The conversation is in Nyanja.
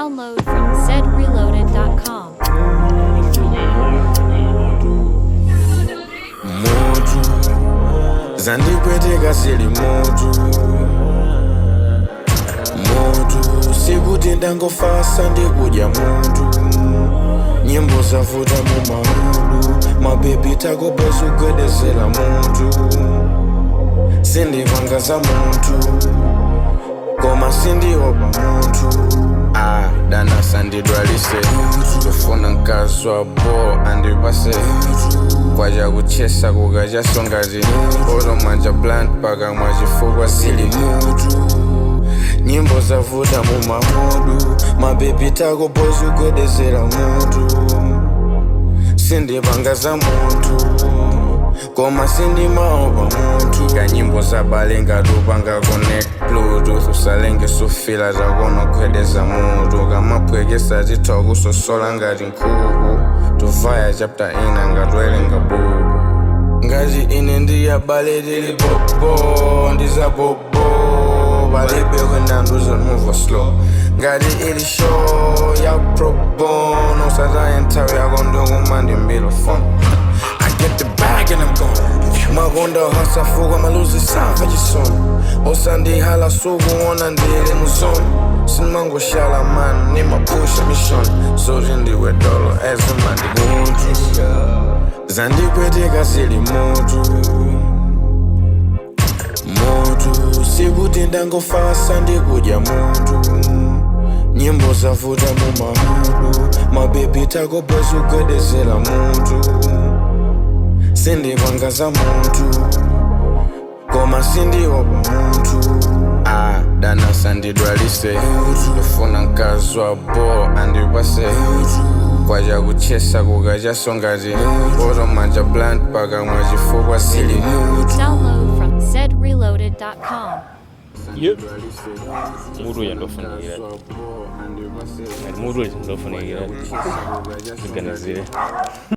Download from zreloaded.com. mutu zandipweteka sili mutu mutu sikuti ndangofasa ndikudya mutu nyimbo zavuta mu mahudu mabebi takopezugwedezela mutu sindipanga za mutu koma sindiopa mutu ah, dana sandidwalise tofuna mkazi wa bo andipase kwaja kuchesa kukachasongati olomanja plant paka mwachifukwa sili mutu nyimbo zavuta mu mahudu mabebi takopezugwedezela mutu sindipanga za mutu koma sindimaopa mutu kanyimbo zabale ngatupanga connect bluetooth usalenge sufila zakonogwedeza mutu kamapwekesa titha kusosola ngati nkhuku tuvaya chapter ina ngatwelenga buku ngati ine ndiyabale tili popo ndizapopo palibe kwendanduza move slow ngati ili show ya probono sataye nthawi yako ndokuma ndimbilo phone I get the bag and I'm gone makonda hasafuka maluzi safa chisoni osandihala sukuona ndili muzoni sinmangoshala mani nimapusha mishoni zoti ndiwe dolo ezimandimuntu zandipweteka zili mutu mutu sikuti ndangofasa ndikudya mutu nyimbo zavuta mu mahudu mabebi takopezugwedezela mutu sindipanga za mutu koma sindiopa mutu ah, dana sandidwalise ndifuna mkazi wa bo andipase kwaja kuchesa kukachasongati olomanja plant paka mwachifukwa sili mutu Download from zreloaded.com. Yep. Mutu uja ndofunikira ngati mutu uja ndofunikira tiganizire